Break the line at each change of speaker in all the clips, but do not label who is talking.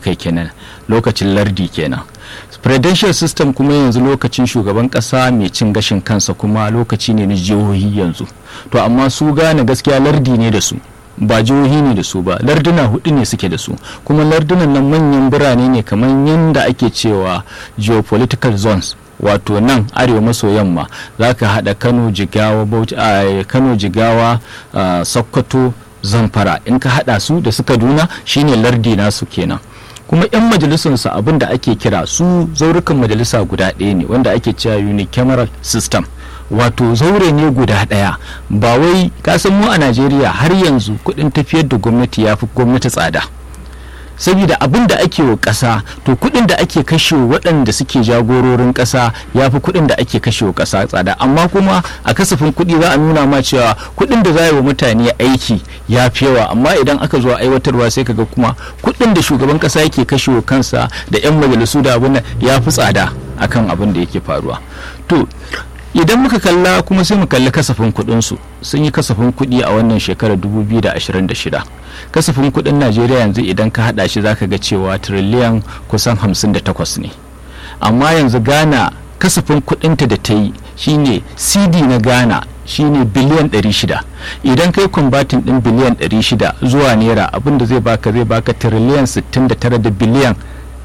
kai kenan lokacin lardi kenan presidential system kuma yanzu lokacin shugaban kasa mai cin gashin kansa kuma lokaci ne na jihohi yanzu to amma su gane gaskiya lardi ne da su ba jihohi ne da su ba larduna hudu ne suke da su kuma lardunan nan manyan birane ne kamar yadda ake cewa geopolitical zones wato nan arewa maso yamma za ka haɗa kano jigawa kano jigawa sokoto zamfara in ka haɗa su da su kaduna shine lardi nasu kenan kuma 'yan majalisunsu abin da ake kira su zaurukan majalisa guda ɗaya ne wanda ake cewa unicameral system wato zaure ne guda ɗaya ba wai kasan mu a najeriya har yanzu kuɗin tafiyar da gwamnati ya fi gwamnati tsada saboda abin da ake wa ƙasa to kuɗin da ake kashe waɗanda suke jagororin ƙasa ya fi kuɗin da ake kashe wa ƙasa tsada amma kuma a kasafin kuɗi za a nuna ma cewa kuɗin da za a yi wa mutane aiki ya fi yawa amma idan aka zo aiwatarwa sai kaga kuma kuɗin da shugaban ƙasa yake kashe wa kansa da 'yan majalisu da abin ya fi tsada akan abin da yake faruwa to idan muka kalla kuma sai mu kalli kasafin kuɗinsu sun yi kasafin kuɗi a wannan shekarar 2026 kasafin kuɗin najeriya yanzu idan ka haɗa shi zaka ga cewa tiriliyan kusan 58 ne amma yanzu ghana kasafin kuɗinta da ta yi shine cd na ghana shine biliyan 600 idan kai kwambatin ɗin biliyan 600 zuwa naira abinda zai baka zai baka tiriliyan 69 da biliyan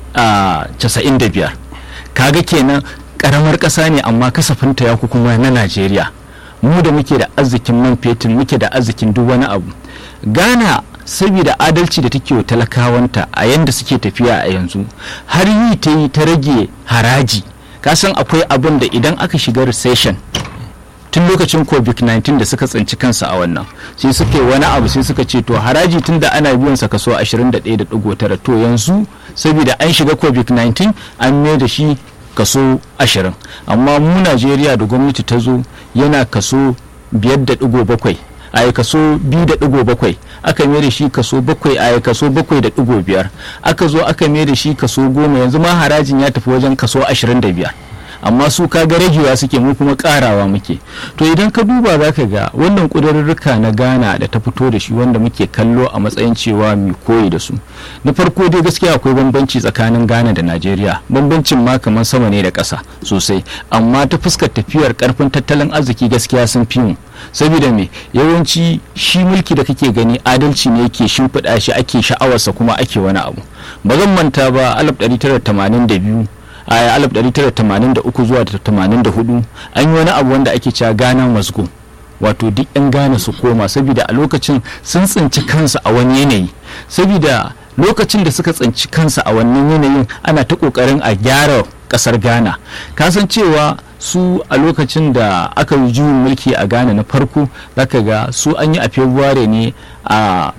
95 kaga kenan karamar ƙasa ne amma kasafinta ya kuma na najeriya mu da muke da arzikin man fetur muke da arzikin duk wani abu ghana saboda adalci da take wa talakawanta a yanda suke tafiya a yanzu har yi ta yi ta rage haraji kasan akwai abin da idan aka shiga recession tun lokacin covid-19 da suka tsinci kansa a wannan sai suka yi wani abu sai suka ce to haraji tun da ana biyan sa kaso 21.9 to yanzu saboda an shiga covid-19 an mai da shi kaso ashirin amma mu najeriya da gwamnati ta zo yana kaso biyar da digo bakwai a kaso biyu da digo bakwai aka mai da shi kaso bakwai a kaso bakwai da digo biyar aka zo aka mai da shi kaso goma yanzu ma harajin ya tafi wajen kaso ashirin da biyar amma su kaga ragewa suke mu kuma karawa muke to idan ka duba za ka ga wannan ƙudurruka na ghana da ta fito da shi wanda muke kallo a matsayin cewa mai koyi da su na farko dai gaskiya akwai bambanci tsakanin ghana da najeriya bambancin ma kamar sama ne da ƙasa sosai amma ta fuskar tafiyar karfin tattalin arziki gaskiya sun fi mu saboda me yawanci shi mulki da kake gani adalci ne yake shimfiɗa shi ake sha'awarsa kuma ake wani abu ba zan manta ba 1982 a 1983 zuwa 84 an yi wani abu wanda ake cewa gana masgo wato duk 'yan gane su koma saboda a lokacin sun tsinci kansu a wani yanayi saboda lokacin da suka tsinci kansu a wannan yanayin ana ta kokarin a gyara kasar ghana kasancewa su a lokacin da aka yi juyin mulki a ghana na farko zaka ga su an yi a february ne a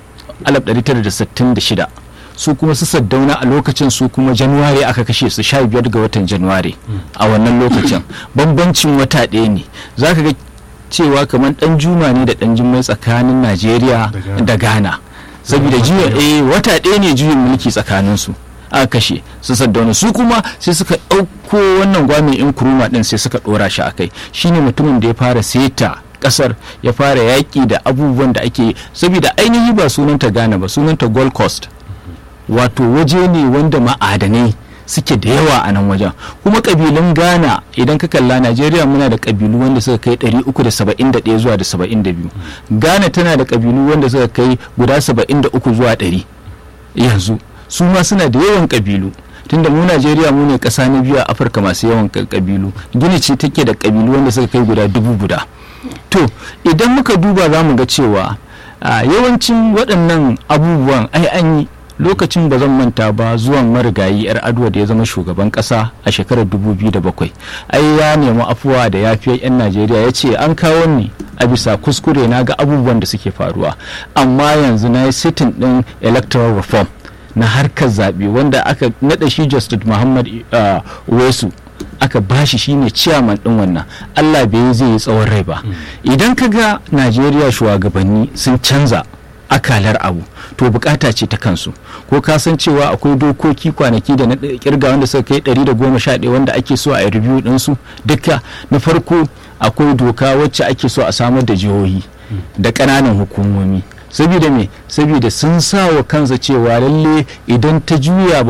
1966 su kuma su saddauna a lokacin su kuma januwari aka kashe su sha biyar ga watan januwari a wannan lokacin bambancin wata ɗaya ne za ka ga cewa kamar ɗan juma ne da ɗan jimai tsakanin najeriya da ghana saboda juyin wata ɗaya ne juyin mulki tsakanin su aka kashe su saddauna su kuma sai suka ɗauko wannan gwamin in kuruma ɗin sai suka ɗora shi a kai shine mutumin da ya fara seta kasar ya fara yaƙi da abubuwan da ake saboda ainihi ba sunanta ghana ba sunanta gold coast wato waje ne wanda ma'adanai suke da yawa a nan wajen kuma kabilun ghana idan ka kalla najeriya muna da kabilu wanda suka kai 371 zuwa da 72 ghana tana da kabilu wanda suka kai guda 73 zuwa 100 yanzu su ma suna da yawan kabilu tunda mu najeriya mu ne kasa na biyu a afirka masu yawan kabilu gini ce take da kabilu wanda suka kai guda dubu guda to idan muka duba za mu ga cewa yawancin waɗannan abubuwan ai an yi lokacin ba zan manta ba zuwan marigayi yar aduwa da ya zama shugaban kasa a shekarar 2007 ai ya nemi afuwa da yafiyar 'yan najeriya ya ce an kawo ni a bisa kuskure na ga abubuwan da suke faruwa amma yanzu na yi sitin din electoral reform na harkar zaɓe wanda aka naɗa shi justice muhammad wesu aka bashi shine ciyaman din wannan allah bai zai yi tsawon rai ba idan ka ga najeriya shugabanni sun canza akalar abu to bukata ce ta kansu ko ka san cewa akwai dokoki kwanaki da na kirga wanda suka kai 111 wanda ake so a review ɗinsu duka na farko akwai doka wacce ake so a samar da jihohi da ƙananan hukumomi saboda me saboda sun sa wa kansa cewa lalle idan ta juya